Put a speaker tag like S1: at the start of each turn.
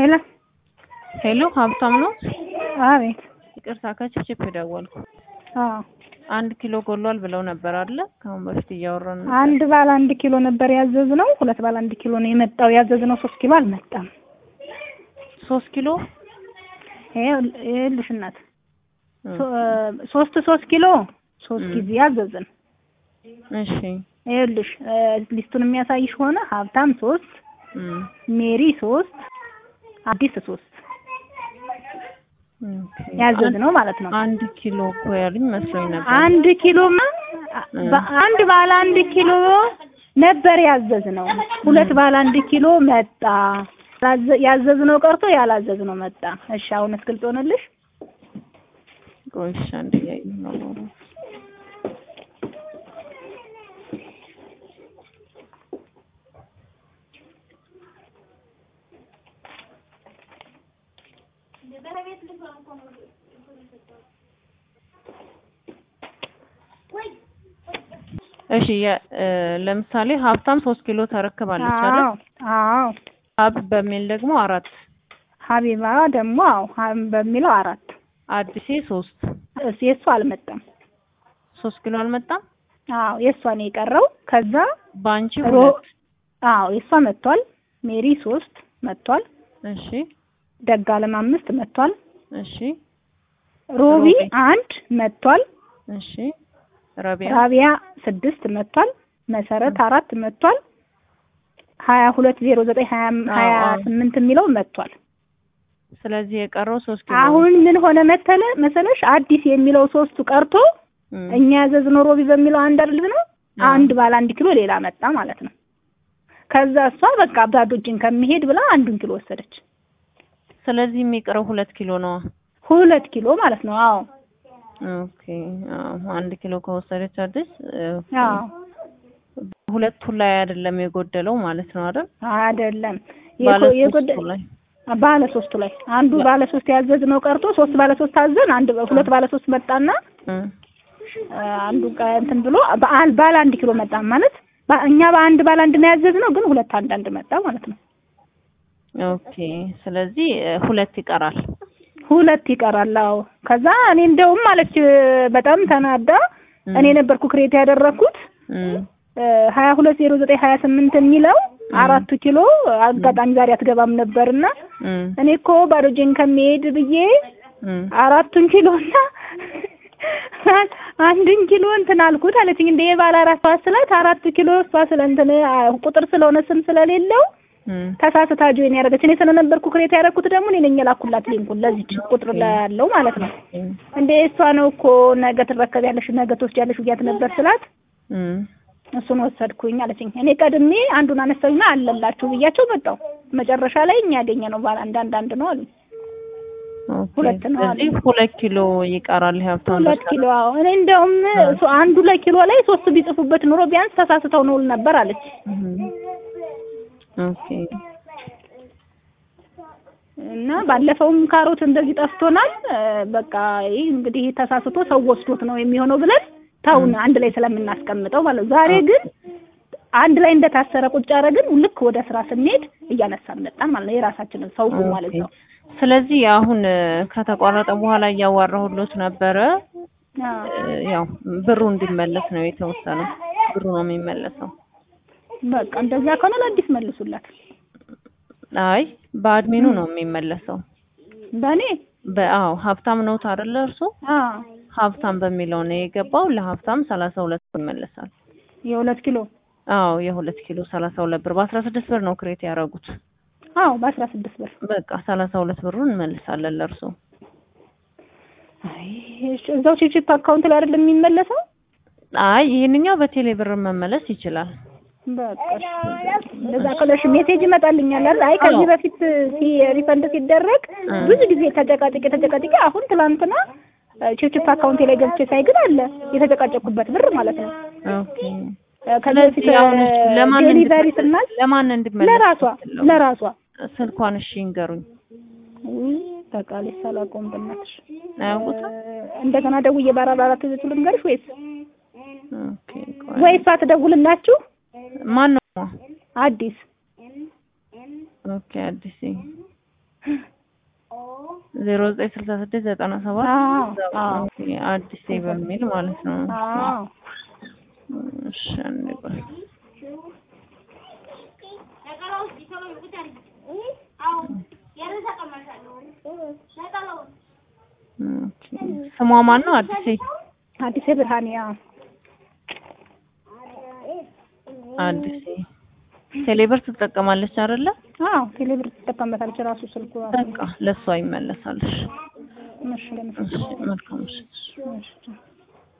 S1: ሄሎ
S2: ሄሎ ሀብታም ነው?
S1: አቤት።
S2: ይቅርታ ከችፕችፕ ደወልኩ።
S1: አዎ
S2: አንድ ኪሎ ጎሏል ብለው ነበር አለ ከአሁን በፊት እያወራን ነበር።
S1: አንድ ባለ አንድ ኪሎ ነበር ያዘዝነው። ሁለት ባለ አንድ ኪሎ ነው የመጣው። ያዘዝነው ሶስት ኪሎ አልመጣም።
S2: ሶስት ኪሎ
S1: ይኸውልሽ እናት ሶ- ሶስት ሶስት ኪሎ ሶስት ጊዜ ያዘዝን።
S2: እሺ
S1: ይኸውልሽ ሊስቱን የሚያሳይሽ ሆነ ሀብታም ሶስት፣
S2: እም፣
S1: ሜሪ ሶስት፣ አዲስ ሶስት
S2: ኦኬ።
S1: ያዘዝነው ማለት ነው።
S2: አንድ ኪሎ እኮ ያሉኝ መስሎኝ ነበር።
S1: አንድ ኪሎማ በአንድ ባለ አንድ ኪሎ ነበር ያዘዝነው። ሁለት ባለ አንድ ኪሎ መጣ። ያዘ- ያዘዝነው ቀርቶ ያላዘዝነው መጣ። እሺ አሁንስ ግልጽ ሆነልሽ?
S2: ቆይ እሺ፣ አንድ እያየሁ ነው። እሺ የ- እ፣ ለምሳሌ ሀብታም ሶስት ኪሎ ተረክባለች አይደል?
S1: አዎ አዎ።
S2: ሀብ በሚል ደግሞ አራት፣
S1: ሀቢባ ደግሞ አዎ ሀብ በሚለው አራት
S2: አዲሴ ሶስት
S1: እሱ የእሱ አልመጣም።
S2: ሶስት ኪሎ አልመጣም።
S1: አዎ የእሷ ነው የቀረው። ከዛ
S2: በአንቺ
S1: ሮ
S2: ሁለት።
S1: አዎ የእሷ መጥቷል። ሜሪ ሶስት መጥቷል።
S2: እሺ
S1: ደጋለም አምስት መጥቷል።
S2: እሺ
S1: ሮቢ
S2: ሮቢ
S1: አንድ መጥቷል።
S2: እሺ ረቢያ
S1: ራቢያ ስድስት መጥቷል። መሰረት አራት መጥቷል። ሀያ ሁለት ዜሮ ዘጠኝ ሀያ ሀያ
S2: አዎ።
S1: ስምንት የሚለው መጥቷል።
S2: ስለዚህ የቀረው ሶስት ኪሎ
S1: አሁን ምን ሆነ መተለ መሰለሽ አዲስ የሚለው ሶስቱ ቀርቶ
S2: እም፣
S1: እኛ ያዘዝነው ሮቢ በሚለው አንድ አይደል ነው
S2: አዎ።
S1: አንድ ባለ አንድ ኪሎ ሌላ መጣ ማለት ነው። ከዛ እሷ በቃ ባዶ እጅን ከሚሄድ ብላ አንዱን ኪሎ ወሰደች።
S2: ስለዚህ የሚቀረው ሁለት ኪሎ ነው።
S1: ሁለት ኪሎ ማለት ነው። አዎ
S2: ኦኬ አዎ፣ አንድ ኪሎ ከወሰደች አዲስ ኦኬ።
S1: አዎ
S2: ሁለቱ ላይ አይደለም የጎደለው ማለት ነው አይደል?
S1: አይደለም
S2: ባለ
S1: የጎ- የጎደ
S2: ሶስቱ ላይ
S1: ባለ ሶስቱ ላይ አንዱ ባለ ሶስት ያዘዝነው ቀርቶ ሶስት ባለ ሶስት አዘን አንድ ሁለት ባለ ሶስት መጣና
S2: እም፣
S1: አ፣ አንዱ ቀ- እንትን ብሎ በአል ባለ አንድ ኪሎ መጣ ማለት በ- እኛ በአንድ ባለ አንድ ነው ያዘዝነው፣ ግን ሁለት አንድ አንድ መጣ ማለት ነው።
S2: ኦኬ ስለዚህ እ፣ ሁለት ይቀራል።
S1: ሁለት ይቀራል። አዎ ከዛ እኔ እንደውም ማለች በጣም ተናዳ
S2: እም፣
S1: እኔ ነበርኩ ክሬት ያደረኩት
S2: እም፣
S1: ሀያ ሁለት ዜሮ ዘጠኝ ሀያ ስምንት የሚለው አራቱ ኪሎ አጋጣሚ ዛሬ አትገባም ነበርና
S2: እም፣
S1: እኔ እኮ ባዶ እጄን ከሚሄድ ብዬ
S2: እም፣
S1: አራቱን ኪሎ እና አንድን ኪሎ እንትን አልኩት አለችኝ። እንደ የባለ አራት ስላት አራቱ ኪሎ እሷ ስለ እንትን አ፣ ቁጥር ስለሆነ ስም ስለሌለው
S2: እም፣
S1: ተሳስታ ጆይን ያደረገች። እኔ ስለነበርኩ ክሬት ያደረኩት ደግሞ እኔ ነኝ የላኩላት ሊንኩን ለዚች ቁጥር ላይ ያለው ማለት ነው።
S2: እም፣
S1: እንደ እሷ ነው እኮ ነገ ትረከቢያለሽ ነገ ትወስጃለሽ ብያት ነበር ስላት
S2: እም።
S1: እሱን ወሰድኩኝ አለችኝ። እኔ ቀድሜ አንዱን አነሳሁና አለላችሁ ብያቸው መጣሁ። መጨረሻ ላይ እኛ ያገኘ ነው ባለ አንድ አንድ አንድ ነው አሉኝ።
S2: ኦኬ
S1: ሁለት ነው
S2: ስለዚህ
S1: አሉ።
S2: ሁለት ኪሎ ይቀራል። ሀብታም
S1: ሁለት ኪሎ አዎ። እኔ እንደውም እሱ አንዱ ላይ ኪሎ ላይ ሶስት ቢጽፉበት ኑሮ ቢያንስ ተሳስተው ነው ል ነበር አለች።
S2: ኦኬ
S1: እና ባለፈውም ካሮት እንደዚህ ጠፍቶናል። እ፣ በቃ ይህ እንግዲህ ተሳስቶ ሰው ወስዶት ነው የሚሆነው ብለን ታውን አንድ ላይ ስለምናስቀምጠው ማለት ነው። ዛሬ ግን አንድ ላይ እንደታሰረ ቁጭ አደረግን። ልክ ወደ ስራ ስንሄድ እያነሳን መጣን ማለት ነው። የራሳችንን ሰው ማለት ነው።
S2: ስለዚህ አሁን እ፣ ከተቋረጠ በኋላ እያዋራሁሎት ነበረ።
S1: አዎ።
S2: እ፣ ያው ብሩ እንዲመለስ ነው የተወሰነው። ብሩ ነው የሚመለሰው።
S1: በቃ እንደዛ ከሆነ ለአዲስ መልሱላት።
S2: አይ በአድሚኑ ነው የሚመለሰው።
S1: በእኔ
S2: በአዎ ሀብታም ነው አይደለ? እርሱ
S1: አዎ
S2: ሀብታም በሚለው ነው የገባው። ለሀብታም ሰላሳ ሁለት ብር ይመለሳል።
S1: የሁለት ኪሎ
S2: አዎ የሁለት ኪሎ ሰላሳ ሁለት ብር በአስራ ስድስት ብር ነው ክሬት ያደረጉት።
S1: አዎ በአስራ ስድስት ብር
S2: በቃ ሰላሳ ሁለት ብሩን እንመልሳለን ለእርሱ።
S1: አይ እሺ፣ እዛው ቺፕ አካውንት ላይ አይደለም የሚመለሰው።
S2: አይ ይሄንኛው በቴሌ ብር መመለስ ይችላል።
S1: በቃ እሺ፣ እንደዛ ከለሽ ሜሴጅ ይመጣልኛል አይደል? አይ ከዚህ
S2: አዎ።
S1: በፊት ሲ ሪፈንድ ሲደረግ
S2: እ።
S1: ብዙ ጊዜ ተጨቃጭቄ ተጨቃጭቄ አሁን ትላንትና ቺፕ አካውንቴ ላይ ገብቼ ሳይ ግን አለ የተጨቃጨኩበት ብር ማለት ነው።
S2: ኦኬ
S1: እ፣ ከዚህ በፊት
S2: ስለዚህ አሁን እሺ፣ ለማን
S1: ዴሊቨሪ
S2: እንድትመለስ-
S1: ስናል
S2: ለማን እንድመለስ
S1: ለራሷ ለራሷ
S2: ስልኳን እሺ ይንገሩኝ።
S1: ውይ ተቃሌ ሳላቆም በእናትሽ
S2: አያውቁትም?
S1: እ፣ እንደገና ደውዬ በአራት አራት ይዘቱ ልንገርሽ ወይስ
S2: ኦኬ ቆይ።
S1: ወይ እሷ ትደውልላችሁ?
S2: ማን ነው?
S1: አዲስ
S2: ኦኬ አዲስ ዜሮ ዘጠኝ ስልሳ ስድስት ዘጠና ሰባት
S1: አዎ አዎ
S2: አዲስ በሚል ማለት ነው።
S1: አዎ
S2: እሺ አንዴ ቆይ። ኦኬ። ስሟ ማን ነው? አዲሴ
S1: አዲስ ብርሃን ያው
S2: አዲሴ ቴሌብር ትጠቀማለች አይደለ?
S1: አዎ ቴሌብር ትጠቀምበታለች ራሱ ስልኩ ራሱ
S2: በቃ ለሷ ይመለሳልሽ።
S1: እሺ ለምን
S2: እሺ መልካም እሺ።
S1: እሺ